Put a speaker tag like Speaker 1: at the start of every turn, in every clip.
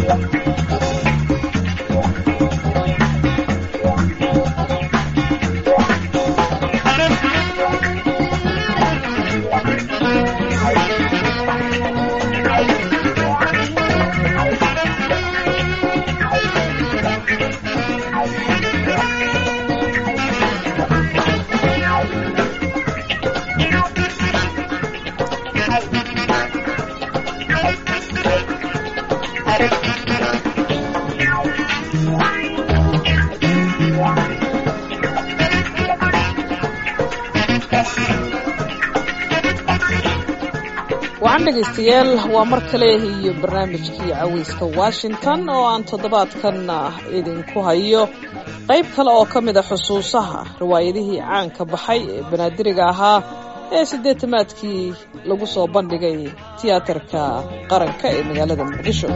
Speaker 1: wacan dhegaystayaal waa mar kale iyo barnaamijkii caweyska washington oo aan toddobaadkan idinku hayo qayb kale oo ka mid a xusuusaha riwaayadihii caanka baxay ee banaadiriga ahaa ee siddeetamaadkii lagu soo bandhigay tiyaatarka qaranka ee magaalada muqdisho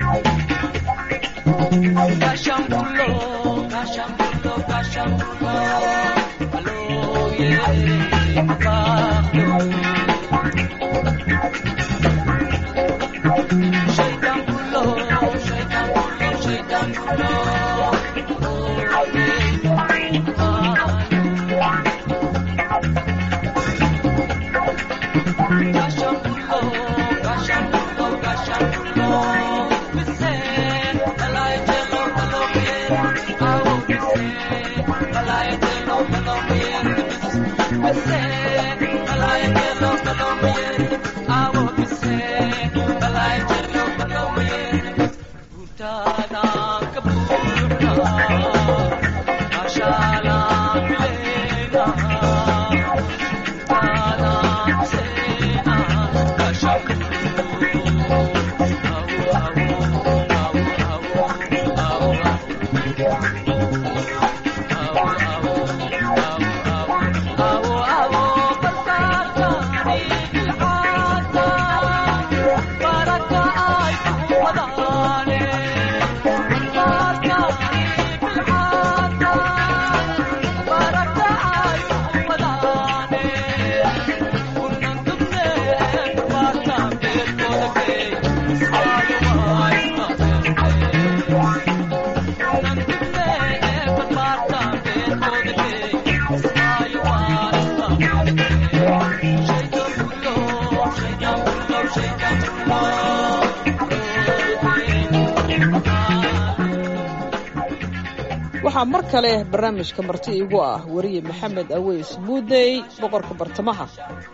Speaker 1: waxaa mar kale barnaamijka marti igu ah weriye maxamed aweys muudey boqorka bartamaha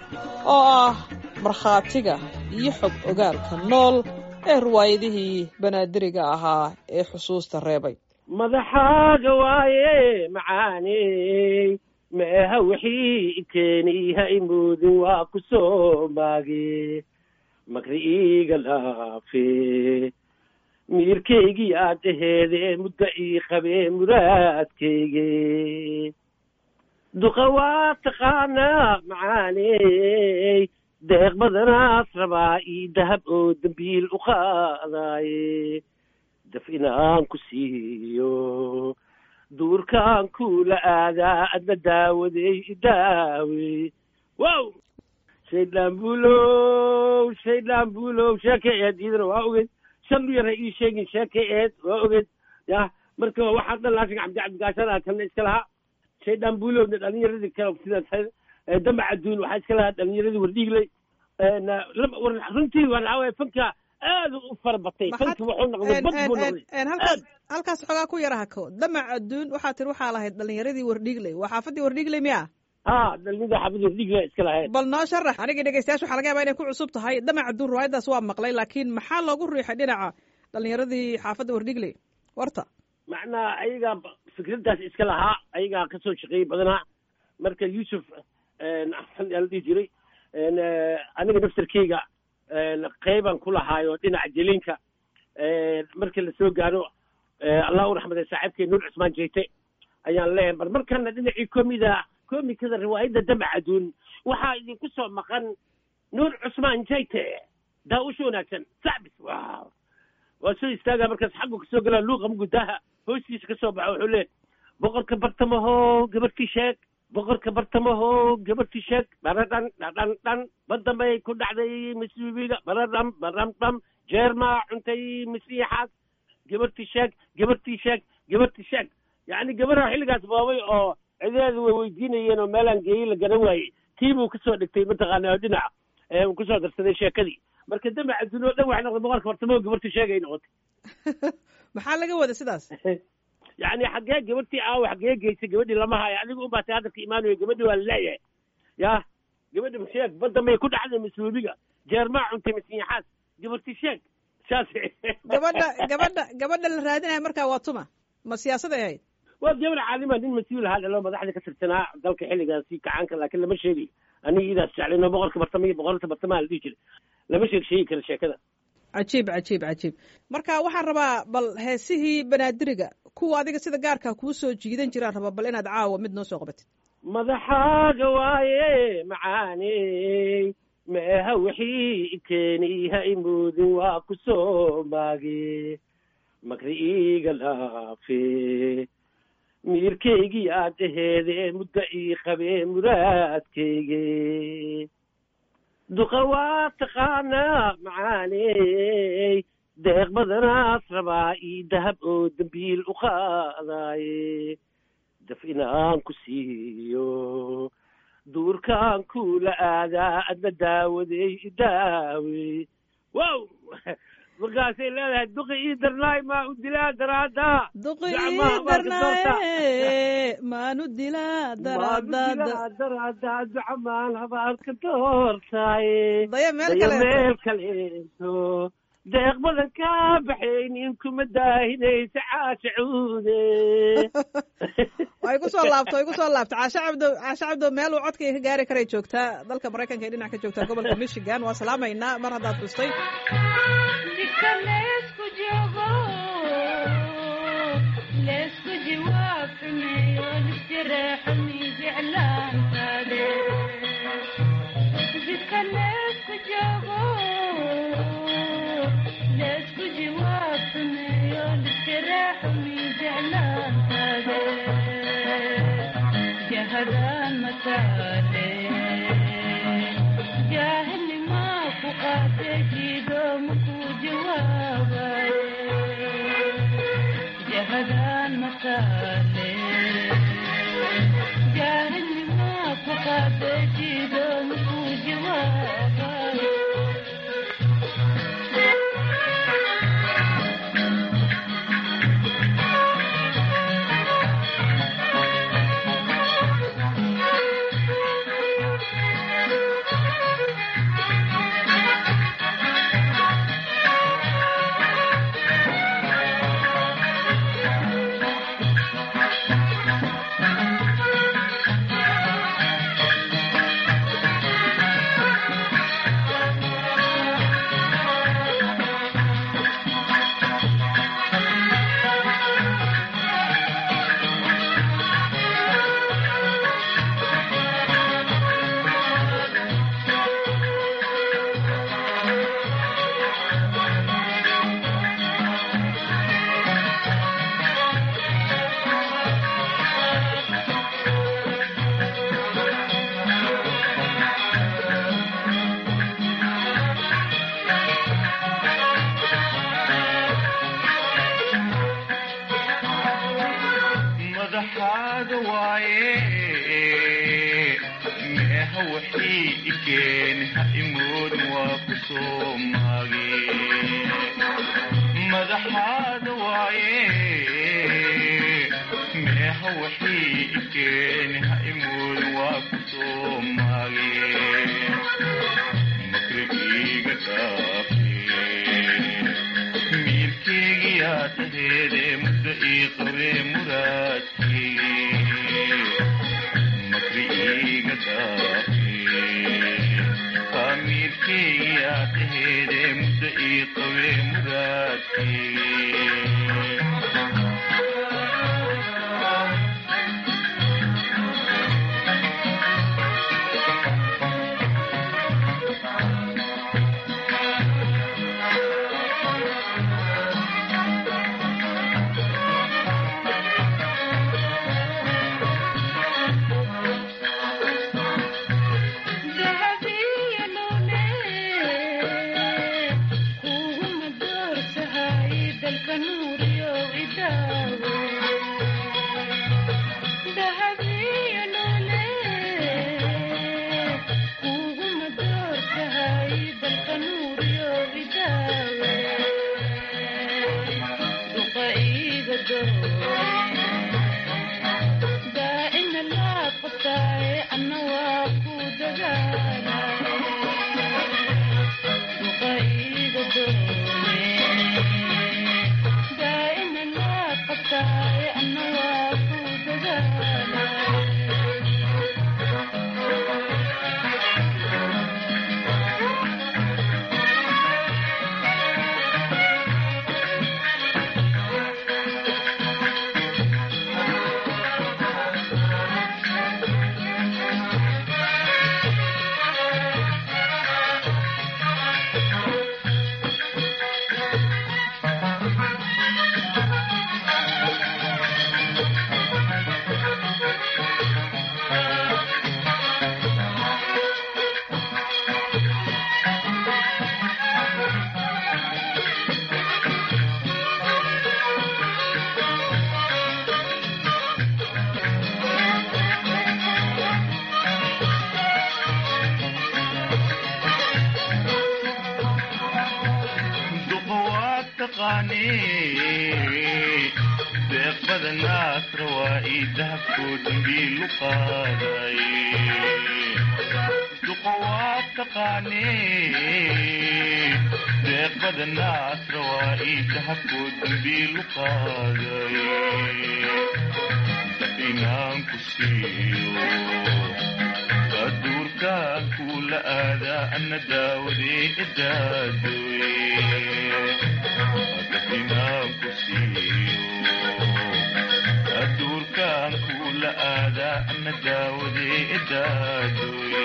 Speaker 1: oo ah markhaatiga iyo xog ogaalka nool ee riwaayadihii banaadiriga ahaa ee xusuusta reebay
Speaker 2: madaxaaga waaye macaaney meeha wixii keenihay moodin waa ku soo maage makri iiga laafe miirkaygii aad aheedee muddo ii qabee muraadkayge duqa waa taqaanaa macaaney deeq badanaas rabaa ii dahab oo dembiil u qaadaaye daf inaan ku siiyo duurkaan kuula aadaa adna daawadey idaawe wow shaydaan buulow shaydaan buulow sheeka eed iidana waa ogeyd shan yara ii sheegin sheeka eed waa ogeed ya marka waxaa dhan laashin cabdi cabdigaashana kalna iska lahaa shaydaan buulowna dhalinyaradii kale sida damac adduun waxaa iska lahaa dhalinyaradii wardhiigley runtii waxaa waye fanka aad u fara batay fanka wuxuu noqday bad buu noqday
Speaker 1: halkaas halkaas xoogaa ku yara hako damac adduun waxaa tiri waxaa lahayd dhalinyaradii wardhiigley waa xaafadii wardhiigley miya
Speaker 2: ha dhalinyaradii xaafadii wardhiigley iska lahayd
Speaker 1: bal noo sharax anigii dhegeystayaasha waxaa laga yabaa inay ku cusub tahay damac adduun riwaayaddaas waa maqlay laakiin maxaa loogu riixay dhinaca dhalinyaradii xaafadda wardhiigley warta
Speaker 2: macnaa ayagaa fikraddaas iska lahaa ayagaa kasoo shaqeeyey badanaa marka yuusuf axsan yaa la dhihi jiray aniga naftarkeyga qeybaan ku lahaayo dhinaca jeliinka markii lasoo gaaro allah u raxmaday saaxiibkay nuur cusmaan jeyte ayaan leeyahay bar markana dhinacii komida komikada riwaayadda damac aduun waxaa idinku soo maqan nuur cusmaan jeyte daa-usha wanaagsan sacbis wow waa soo istaagaa markaas xaggu kasoo galaa luuqa mugudaaha hoostiisa kasoo baxa wuxuu leeyahy boqorka bartamaho gabadhkii sheeg boqorka bartamaho gabadhkii sheeg baradhan dhadhan dhan badambay ku dhacday misbibiga baradham baram dham jeermaa cuntay misiixaas gabartii sheeg gabartii sheeg gabartii sheeg yacni gabadha xilligaas boobay oo cideedu way weydiinayeen oo meelaan geeyey la garan waayey tii buu kasoo dhigtay mataqaana oo dhinaca ee uu kusoo darsaday sheekadii marka damac adduunyo dhan waxay noqday boqolka bartamo gabartii sheegay noqotay
Speaker 1: maxaa laga wada sidaas
Speaker 2: yacni xaggee gabartii aawa xaggee geysay gabadhii lama hayo adigu un baa tay hadalka imaanayo gabadhii waa la leeyahay ya gabadhi masheeg badda may ku dhacday mas-uuliga jeermaa cuntay masiixaas gabartii sheeg saas
Speaker 1: gabadha gabadha gabadha la raadinaya markaa waa tuma ma siyaasaday ahayd
Speaker 2: waa gabar caalima nin mas-uul ahaa dhalo madaxda ka tirsanaa dalka xilligaasi kacaanka laakiin lama sheegayo aniga idaas jeclayno boqolka bartama iyo boqolka bartamaha la dhihi jiray lama sheeg sheegi karo sheekada
Speaker 1: cajiib cajiib cajiib marka waxaan rabaa bal heesihii banaadiriga kuwa adiga sida gaarkaa kuu soo jiidan jiraan rabaa bal inaad caawa mid noo soo qabatid
Speaker 2: madaxaaga waaye macaaney meeha wixii keeni ha imoodin waa ku soo maage makri iiga laafe miirkaygii aad aheede muddo ii qabee muraadkayge duqa waa taqaanaa macaaney deeq badanaas rabaa ii dahab oo dembiil u qaadaaye daf inaan ku siiyo duurkaan kula aadaa adna daawaday idaawe wow markaasay leedahay duqi ii darnaay maa u dilaa daraada
Speaker 1: duqi
Speaker 2: Gacmaha
Speaker 1: ii
Speaker 2: marka doorta.
Speaker 1: darnaaye maanu dilaa daraadaada
Speaker 2: daraada ducamaan habaarka doortaaye
Speaker 1: daya meel
Speaker 2: daya
Speaker 1: kale
Speaker 2: meel kaleeto deeq badan kaa baxaynin kuma daahinaysa caasha cuude
Speaker 1: ay ku soo laabto ay ku soo laabto caashe cabdo caashe cabdo meel uu codkay ka gaari karay joogtaa dalka maraykanka ee dhinac ka joogtaa gobolka michigan waa salaamaynaa mar haddaad dhustay
Speaker 3: jidka leesku joogo leesku jawaab xumeeyo lisjareexo miijeclaantaade jidka leesku joogo leesku jawaab xumeeyo lisjareexo miijeclaantaade jahadaan mataale jaahilnimaa ku qaate jiido makuu jawaabaye jahadaan mataale jaahilnimaa ku qaate jiido makuu jawaabaye
Speaker 4: madaxaaga waaye meeha waxii ikeen ha imoodin waa ku soo maage madaxaaga waaye meeha waxii ikeen ha imoodin waa ku soo maage makrigiiga dhaafe miirkeygiyaa taheede muddo ii qabee muraadkeygi makri iiga dhaafe kaa miirkeygiyaa taheede muddo ii qabee muraadkeygi
Speaker 3: dahabiya lole kuguma dalka nuuriyo idaawo dahabiyo noole kuguma doortahay dalka nuuriyo idaawe duqa iiga doore daa'ina laa qabtaaye anna waa ku dadaala duqa iiga doore daa'ina laa qabtaaye anna waa ku dadaala
Speaker 4: duqa waa taqaanee deeq badanaasra waa ii dahabkoo dambiilu qaaday duqa waa taqaanee deeq badanaasra waa ii dahabkoo dambiilu qaaday inaan ku siiyo aduurkaan kuula aadaa ana daawadee idaadoye inaan ku siiyo aduurkaan kuula aadaa ana daawadee idaadoye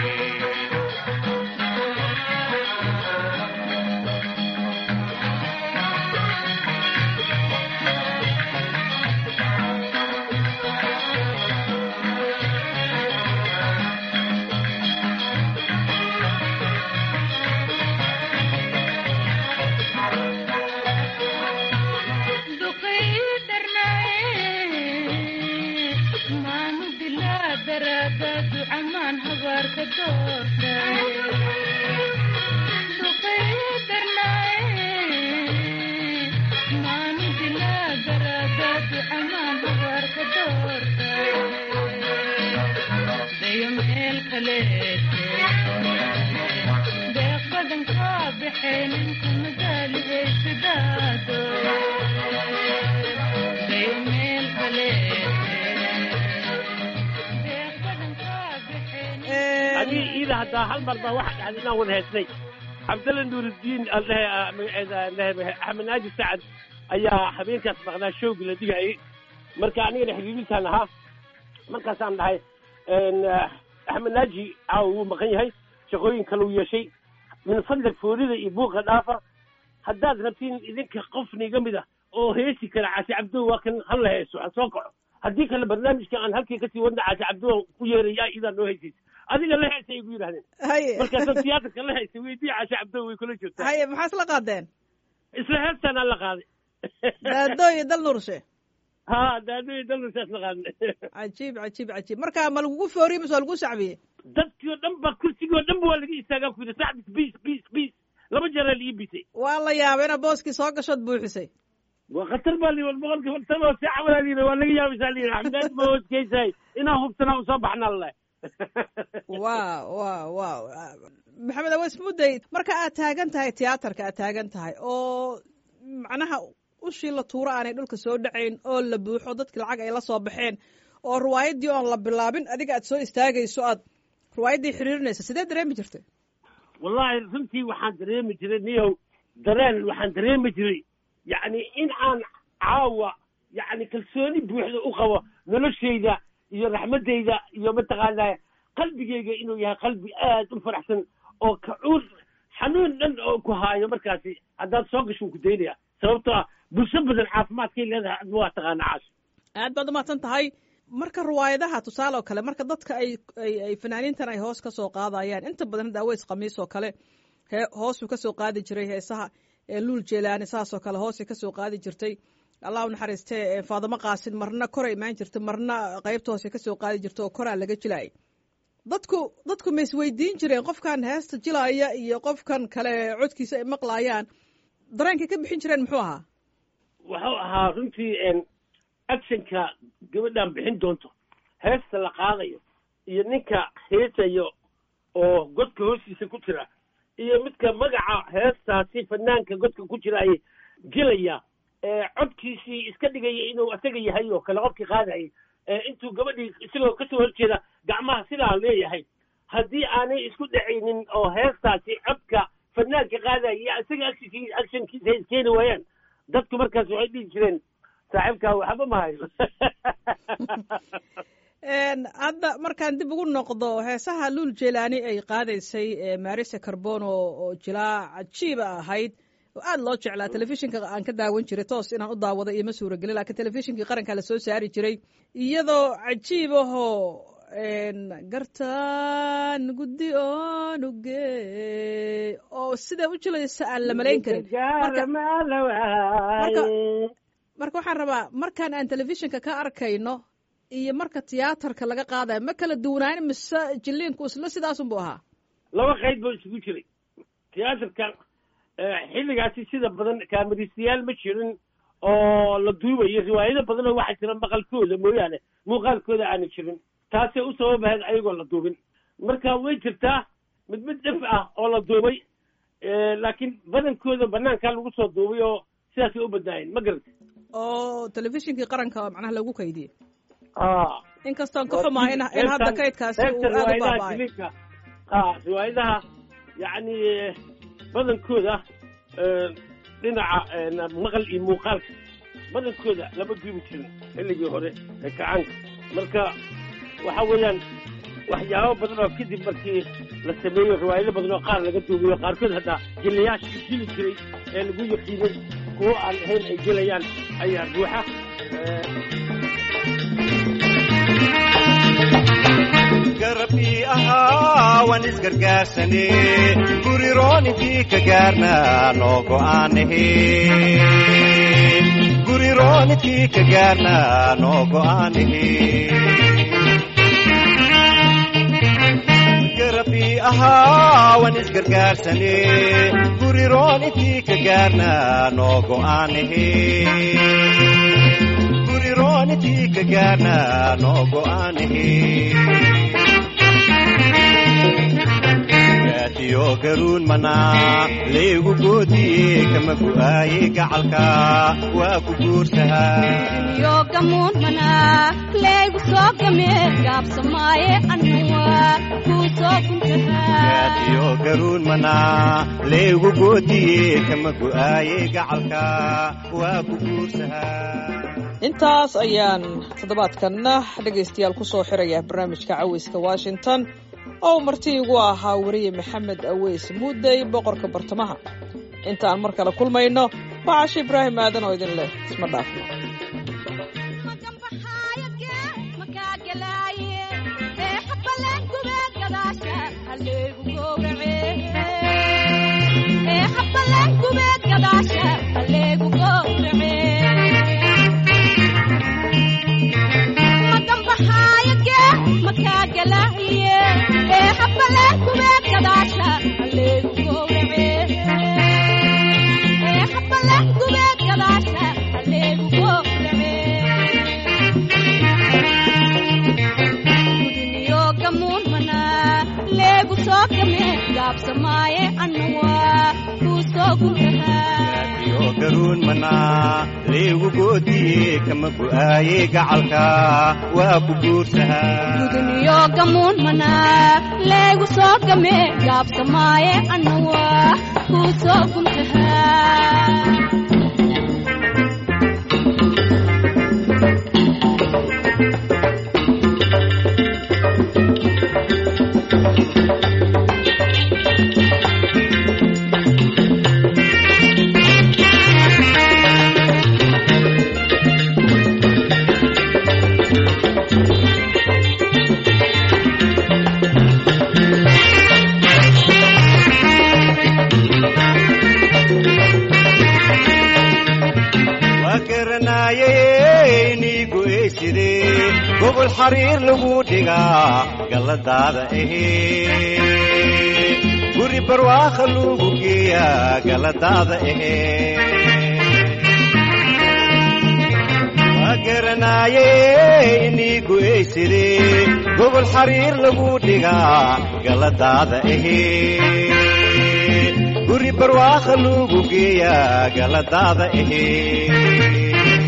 Speaker 3: duqii darnaaye maanu dilaa daraada ducamaan habaarka doortay duqii darnaaye maanu dilaa daraada ducamaan habaarka doortay dayo meel kaleete deeq badan kaa baxee ninku madaalihey sidaado dayo meel kaleete deeq badan kaa baxee
Speaker 2: adii iida haddaa hal mar baa waxa dhacday inaan wada heesnay cabdalla nuurudiin aldhehe magaceeda aldhehe axmed naaji sacad ayaa habeenkaas maqnaa showgi la dhigayay marka anigana xiriirintaan ahaa markaasaan dhahay axmed naaji caawa wuu maqan yahay shaqooyin kale uu yeeshay min fadlag foorida iyo buuqa dhaafa haddaad rabtiin idinka qof niga mid ah oo heesi kara caasi cabdo waa kan hala heeso ha soo kaco haddii kale barnaamijka aan halkii kasii wadna caasi cabdo ku yeeraya idaa noo heysaysa adiga la heesay igu yidhahdeen
Speaker 1: haye
Speaker 2: markaasoo tiyaatarka la heysay weydii caasi cabdo way kula joogtaa
Speaker 1: haye maxaa isla qaadeen
Speaker 2: isla heestaan aan la qaaday
Speaker 1: daado iyo dal nurshe
Speaker 2: ha daadooyi dalkasaas la qaaday
Speaker 1: cajiib cajiib cajiib marka ma lagugu fooriye mise waa lagu sacbiyey
Speaker 2: dadkii oo dhan ba kursigii oo dhan ba waa laga istaagaa ku yidhi sacbis biis biis biis laba jeeraa lii bisay
Speaker 1: waa la yaabay inaad booskii soo gashood buuxisay
Speaker 2: waa khatar baa lii boqolkii fartan oo si cawalaa lii waa laga yaabaysaa lii xamdaad ma hoosgeysahay inaan hubsanaa usoo baxnaa lalahay
Speaker 1: waaw waaw waaw maxamed aweys mudday marka aad taagan tahay tiyaatarka aad taagan tahay oo macnaha ushii la tuuro aanay dhulka soo dhacayn oo la buuxo dadki lacag ay la soo baxeen oo riwaayaddii oon la bilaabin adiga aad soo istaagayso aad riwaayaddii xiriirinaysa sidee dareemi jirtay
Speaker 2: wallaahi runtii waxaan dareemi jiray niyow dareen waxaan dareemi jiray yacni in aan caawa yacni kalsooni buuxda u qabo noloshayda iyo raxmaddayda iyo mataqaanaa qalbigayga inuu yahay qalbi aad u faraxsan oo kacuur xanuun dhan oo ku haayo markaasi haddaad soo gasho ku daynaya sababtoo ah bulsho badan caafimaadkay leedahay adma waa taqaana caash
Speaker 1: aad baad umahadsan tahay marka riwaayadaha tusaale oo kale marka dadka ay ay ay fanaaniintan ay hoos ka soo qaadayaan inta badan hadda aweys khamiis oo kale hee hoosuu ka soo qaadi jiray heesaha ee luul jeelaani saasoo kale hoose kasoo qaadi jirtay allah u naxariistee faadamo qaasin marna koray imaan jirta marna qaybta hoose kasoo qaadi jirta oo koraa laga jilaayay dadku dadku ma isweydiin jireen qofkan heesta jilaaya iyo qofkan kale codkiisa ay maqlaayaan dareenkay ka bixin jireen muxuu ahaa
Speaker 2: wuxuu ahaa runtii actionka gabadhan bixin doonto heesta la qaadayo iyo ninka heesayo oo godka hoostiisa ku jira iyo midka magaca heestaasi fanaanka godka ku jira ay gelaya codkiisii iska dhigaya inuu asaga yahay oo kale qofkii qaadayay intuu gabadhii isagoo kasoo horjeeda gacmaha sidaa leeyahay haddii aanay isku dhacaynin oo heestaasi codka fanaanka qaadaya iyo isaga actionkii actionkiisa ay iskeeni waayaan dadku markaas waxay dhihi jireen saaxiibkaa waxba mahayo
Speaker 1: hadda markaan dib ugu noqdo heesaha luul jelani ay qaadaysay marisa carbono oo jilaa cajiiba ahayd oo aada loo jeclaa telefishinka aan ka daawan jiray toos inaan u daawado iyo ma suuragelin lakiin telefishinkii qaranka lasoo saari jiray iyadoo cajiib ahoo gartaan guddi onuge oo sidaa u jilaysa aan la malayn karin marka waxaan rabaa markaan aan telefishinka ka arkayno iyo marka tiyaatarka laga qaadayo ma kala duwanaayn mise jiliinku isla sidaasunbu ahaa
Speaker 2: laba qayd boo isugu jiray tiyaatarka xilligaasi sida badan kaamaristayaal ma jirin oo la duubayo riwaayado badan oo waxaa jira maqalkooda mooyaane muuqaalkooda aana jirin taasay u sababahayd ayagoo la duubin marka way jirtaa mid mid dhif ah oo la duubay laakiin badankooda banaankaa lagu soo duubay oo sidaasay u badnaayeen ma garata
Speaker 1: oo telefishinkii qaranka macnaha lagu kaydiyey
Speaker 2: a
Speaker 1: inkastoon ka xumaa in in hadda kaydkaasi uu aada u baaba'ay
Speaker 2: a riwaayadaha yacni badankooda dhinaca maqal iyo muuqaalka badankooda lama duubi jirin xilligii hore ee kacaanka marka waxa weeyaan waxyaabo badan oo kadib markii la sameeyo riwaayado badan oo qaar laga duubiyo qaarkood haddaa jiliyaashii jili jiray ee lagu yaqiinay kuwo aan ahayn ay gelayaan ayaa buuxa
Speaker 5: garabkii ahaa waan isgargaarsane gurirooninkii ka gaarna noo go'aanahe gurirooninkii ka gaarna noo go'aanahe garabkii ahaa waan isgargaarsane gurirooninkii ka gaarna noo go'aanahe gurirooninkii ka gaarna noo go'aanahe gaadiyo garuun manaa laygu goodiye kama gu'aaye gacalka waa ku guursahaa
Speaker 3: yo gamuun manaa leegu soo game gaabsamaaye annuwa kuu soo guntahaa
Speaker 5: gaadiyo garuun manaa laygu goodiye kama gu'aaye gacalka waa ku guursahaa
Speaker 1: intaas ayaan toddobaadkanna dhegaystayaal ku soo xiraya barnaamijka caweyska washington oo marti igu ahaa weriye maxamed aweys muudey boqorka bartamaha intaan mar kale kulmayno waa cashe ibraahim aadan oo idin leh isma dhaafno
Speaker 3: gaabsamaaye annuwa kuu soo guntahaa
Speaker 5: gaadiyo garuun manaa laygu goodiye kama gu'aaye gacalka waa ku guursahaa
Speaker 3: guduniyo gamuun manaa leegu soo game gaabsamaaye annuwa kuu soo guntahaa
Speaker 5: waa garanaaye niigu eyside gobol xariir lagu dhigaa galladaada ahee guri barwaaqo lagu geeyaa galladaada ahee waa garanaaye niigu eyside gobol xariir lagu dhigaa galladaada ahee guri barwaaqo lagu geeyaa galladaada ahee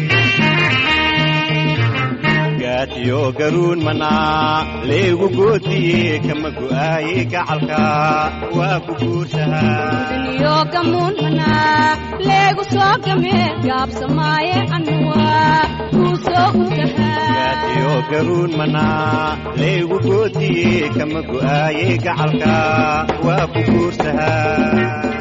Speaker 5: gaatiyo garuun manaa leegu goodiye kama go'aaye gacalka waa ku guursahaa
Speaker 3: duniyo gamuun manaa leegu soo game gaabsamaaye annuwa kuu soo guntahaa
Speaker 5: gaatiyo garuun manaa leegu goodiye kama go'aaye gacalka waa ku guursahaa